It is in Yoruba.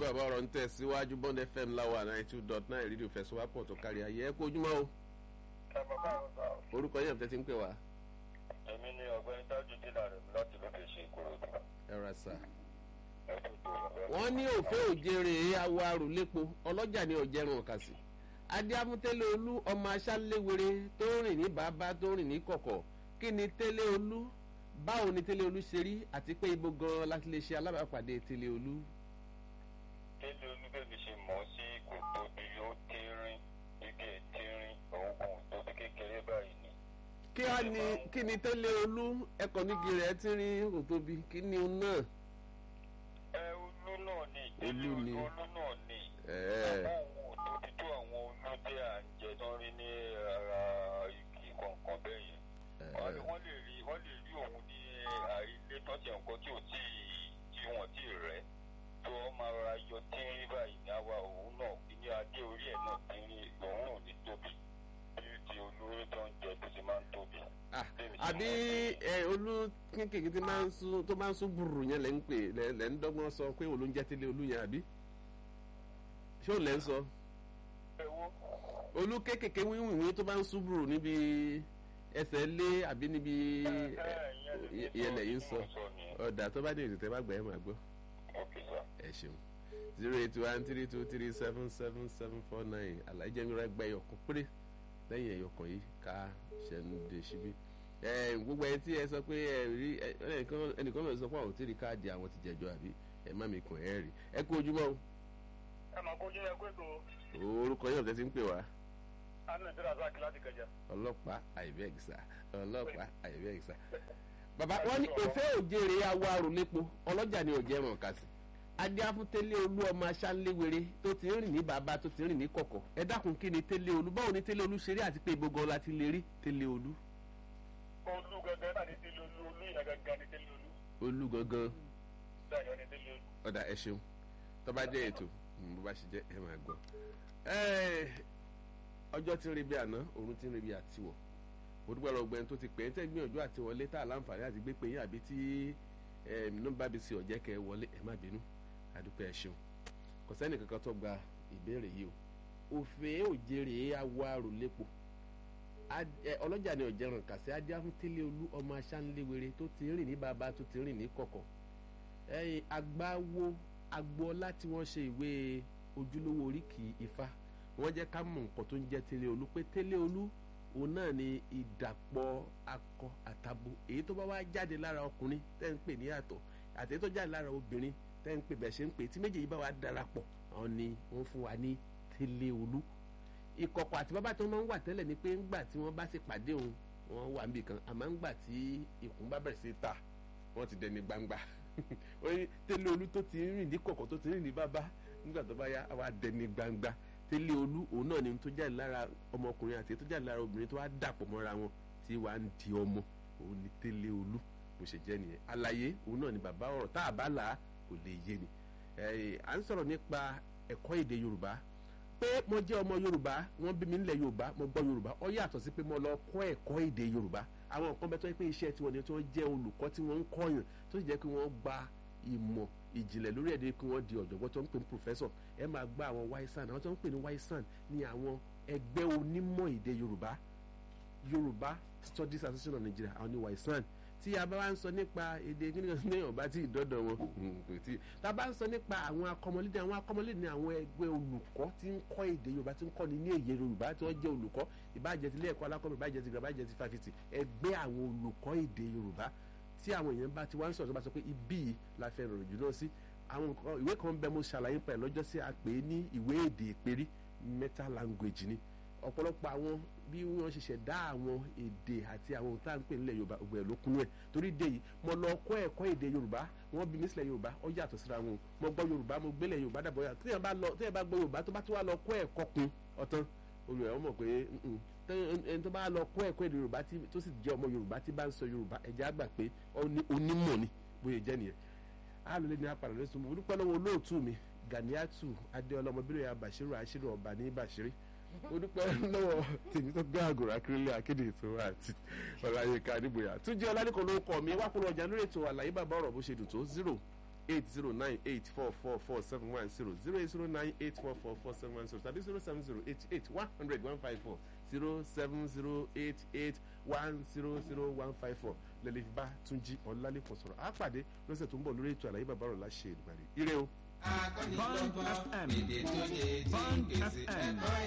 bàbá ọ̀rọ̀ ń tẹ̀síwájú bond fm láwa ninety two dot nine rédíò fẹsùwápọ̀ tó kárí ayé ẹ kó ojúmọ́ o ẹ bàbá àwọn sá o. orúkọ yẹn tẹ́tí ń pè wá èmi ni ọ̀gbẹ́ni tájú dínà rẹ̀ mi láti lókè ṣe ìkòròdú. ẹ ra sà. ẹ tó tó bàbá. wọ́n ní òfé òjèrè awọ arùlépo ọlọ́jà ní ọ̀jẹ̀rùn ọ̀kàsì adéamútẹ́lẹ̀ olú ọmọ aṣáléwere tó rìn ní bàbá tó rìn ní kọ̀kọ̀ kí ni tẹ́lẹ̀ olú báwo ni tẹ́lẹ̀ olú ṣe rí àti pé ibo gan-an láti lè ṣe alábàápàdé tẹ́lẹ̀ olú. délé olúbẹ̀bí ṣe mọ̀ ọ́ sí kò tóbi ó tírín igi tírín òògùn tóbi kékeré báyìí ni. kí á ní kí ni tẹ́lẹ̀ olú ẹ̀kọ́ nígi rẹ̀ ti rí òtóbi kí ni òun náà. ẹ olú náà ni délé Olú ni. olú olú náà ni. ẹ̀ẹ́ àwọn ohun ò tóbi tó àwọn olóde à ń jẹ tó ń rí ní ara igi kọ̀ọ̀kan bẹ́ẹ̀ yẹn. wọ́n lè wọ́n lè rí wọ́n lè rí òun ní àìlé tó ti nǹkan tí ò tí ì tí wọ́n tí ì rẹ́ tó wọ́n máa ra yọ tínrín báyìí ní àwa òun náà ní adé orí ẹ̀ náà tínrín òun ò ní tóbi bí ti olórí tó ń jẹ tó ti máa ń tóbi. Ah, àbí ẹ olú kékeré tí máa ń sún tó máa ń sún gbùrù yẹn lẹ́ ń pè lẹ́ lẹ́ ń dọ́gbọ́n sọ pé òun ló ń jẹ́ tẹ́lẹ̀ olú yẹn àbí ṣé òun lẹ́ ń sọ ewo olú kékeré wíwìwí tó máa ń sún gbùrù níbi ẹsẹ̀ lé àbí níbi ìyẹn lẹ́yìn sọ ọ̀dà tó bá dé ètò tẹ́ bá gbà ẹ́ máa gbọ́ Okay, sir. ẹ ṣeun zero eight one three two three seven seven seven four nine àlàyé mi rẹ gbẹ ẹyọkan péré lẹ́yìn ẹyọkan yìí ká ṣẹnu dé síbí ẹ gbogbo ẹni tí ẹ sọ pé ẹ rí ẹ ẹnìkan ẹnìkan náà sọ pé àwọn ò tí ì rí káàdì àwọn ti jẹjọ àbí ẹ má mi kàn ẹ rí ẹ kú ojúmọ́ ẹ máa kójú ẹ kó ètò o orúkọ yóò tẹ́tí ń pè wá anna ìdíra sáàkì láti kẹjẹ. ọlọ́pàá àìbẹ́ẹ̀gìsà ọlọ́pàá àìbẹ́ẹ̀gìsà bàbá wọn ní òfé òjèrè awọ arùlépo ọlọ́jà ni òjẹ́ mọ̀ ká sí adéáfúntélé olú ọmọ aṣáléwere tó ti ń rìn ní bàbá tó ti ń rìn ní kọ̀kọ̀ ẹ dákun kí ni télé olú báwo ni télé olú ṣeré àti pé ibo gan la ti lè rí télé olú olú gẹ́gẹ́ náà ní tẹ́lẹ̀ olú olú yẹn gẹ́gẹ́ ní tẹ́lẹ̀ olú olú gangan dáyọ̀ ní tẹ́lẹ̀ olú. ọ̀dà ẹ ṣeun tó bá jẹ́ ètò mm, bó bá ṣe jẹ́ ẹ máa gbọ́ Ẹ́, ọjọ́ tí ń rebi àná òun tí ń rebi àtiwọ̀ mo dúpẹ́ lọ gbẹ́ni tó ti pè é tẹ́ gbìyànjú àti wọlé tá a láǹfààní àti gbé pé yín àbí tí nọ́mbà bí sí ọ̀jẹ́ kẹ́ ẹ wọlé ẹ má bínú àdúpẹ́ ẹ ṣeun kò sẹ́ni kankan tó gba ìbéèrè yìí o òfé òjèrè awọ àròlépo Ad- ẹ, ọlọ́jà ni ọ̀jẹ̀ràn kàṣẹ́ adéhùntélé olú ọmọ aṣáńléwere tó ti rìn ní bàbá tó ti rìn ní kọ̀kọ̀ ẹ̀yìn agbáwo agboola tí wọ́n ṣe ìwé ojúlówó oríkì ifá wọ́n jẹ́ ká mọ̀ nǹkan tó ń jẹ́ tẹ́lẹ̀ olú pé tẹ́lẹ̀ olú òun náà ni ìdàpọ̀ akọ àtabo èyí tó bá wá jáde lára ọkùnrin tẹ́ ń pè ní àtọ̀ àti èyí tó jáde lára obìnrin tẹ́ ń pè bẹ̀ ṣe ń pè tí méjèèjì bá wá darapọ̀ àwọn ni wọ́n fún wa ní tẹ́lẹ̀ olú ìkọ̀kọ̀ àti bàbá tí wọ́n máa ń wà tẹ́lẹ̀ ni pé ńgbà tí wọ́n bá sì pàdé òun wọ́n wà níbì kan àmọ́ ńgbà tí ikùn bá bẹ̀rẹ̀ sí ta wọ́n ti dẹni gbangba ó ní tẹ́lẹ̀ olú tó ti rìn ní kọ̀kọ̀ tó ti rìn ní bàbá nígbà tó bá yá àwa dẹni gbangba tẹ́lẹ̀ olú òun náà ni tó jáde lára ọmọkùnrin àti tó jáde lára obìnrin tó wá dàpọ̀ mọ́ra wọn tí wàá ń di ọmọ òun ni tẹ́lẹ̀ olú bó ṣe jẹ́ nìyẹn àlàyé òun náà ni bàbá ọ̀rọ̀ tá a bá là á kò lè yé ni ẹ̀ à ń sọ̀rọ̀ nípa ẹ̀kọ́ èdè yorùbá pé mo jẹ́ ọmọ yorùbá wọ́n bí mi nílẹ̀ yorùbá mo gbọ́ yorùbá ó yàtọ̀ sí pé mo lọ kọ́ ẹ̀kọ́ èdè yorùbá àwọn nǹkan bẹ́ẹ̀ tó yẹ pé iṣẹ́ tiwọn ni tí wọ́n jẹ́ olùkọ́ tí wọ́n ń kọ́yàn tó sì jẹ́ pé wọ́n gba ìmọ̀ ìjìnlẹ̀ lórí ẹ̀dẹ́ kí wọ́n di ọ̀jọ̀gbọ́n tó ń pè ní professor ẹ máa gba àwọn waisan àwọn tó ń pè ní waisan ní àwọn ẹgbẹ́ onímọ̀ èdè yorùbá yorùbá studies association of nigeria àwọn ní waisan tí a bá wá ń sọ nípa èdè kíníkan ní ọba tí ìdọ́dọ̀ wọn kò tí tá a bá ń sọ nípa àwọn akọmọlédè àwọn akọmọlédè ní àwọn ẹgbẹ́ olùkọ́ tí ń kọ́ èdè yorùbá tí ń kọ́ ní ní èyí yorùbá tí wọ́n jẹ́ olùkọ́ ìbájẹ́ ti ilé ẹ̀kọ́ alákọ̀ọ́bẹ̀ ìbájẹ́ ti gbà ìbájẹ́ ti fáfitì ẹgbẹ́ àwọn olùkọ́ èdè yorùbá tí àwọn èèyàn bá ti wá ń sọ̀rọ̀ tó bá sọ pé ibí yìí la fẹ́ rọrùn jù náà sí àwọn nǹkan ìwé kan bẹ mo ṣàlàyé pẹ̀ lọ́jọ́ sí a pè é ní ìwé èdè ìpérí meta language ni ọ̀pọ̀lọpọ̀ àwọn bí wọ́n ṣe ṣẹ̀dá àwọn èdè àti àwọn ohun tá à ń pè nílẹ̀ yorùbá ògbẹ̀ ló kúnú ẹ̀ torí dé yìí mo lọ kọ́ ẹ̀kọ́ èdè yorùbá wọ́n bí mi sílẹ̀ yorùbá ó yàtọ̀ síra wọn mo gbọ́ yorùbá mo gbélé yorùbá dàbọ̀ yà tí yẹn bá lọ tí yẹn bá gbọ́ yorùbá tó bá tó wá lọ kọ́ ẹ̀kọ́ kun ọ̀tán olùyẹ̀ wọ́n mọ̀ pé mm-mm. Tẹ́- ẹni tó bá lọ kọ́ ẹ̀kọ́ èdè yorùbá tí- tó sì jẹ́ ọmọ yorùbá tí bá ń sọ yorùbá ẹ̀jẹ̀ á gbà pé ó ní onímọ̀ ni bóyá jẹ́ nìyẹn alòlè ní apàdé lẹ́sùn mo dúpẹ́ lọ́wọ́ olóòtú mi ganiatu adéọlá ọmọbìnrin ya bàṣírò àṣírí ọba ní bàṣírí mo dúpẹ́ lọ́wọ́ tèmi tó gbé àgùrà akérèlé akéde ètò àti ọ̀làyẹ̀ká nígbòyà túnjẹ́ ọlálẹ́kọ̀ọ́ ló kọ́ mi wá kúrò ọjà lórí ètò àlàyé bàbá ọ̀rọ̀ bó ṣe dùn tó zero eight zero nine eight four four four seven one zero zero eight zero nine eight four four four seven one zero tàbí zero seven zero eight eight one hundred one five four zero seven zero eight eight one zero zero one five four lẹ́lẹ́ fi bá túnjí ọ̀làlẹ́kùn sọ̀rọ̀ á pàdé lọ́sẹ̀ tó ń bọ̀ lórí ètò àlàyé bàbá rẹ̀ láṣẹ ìdùnnú ire o. Bond FM. Bond FM.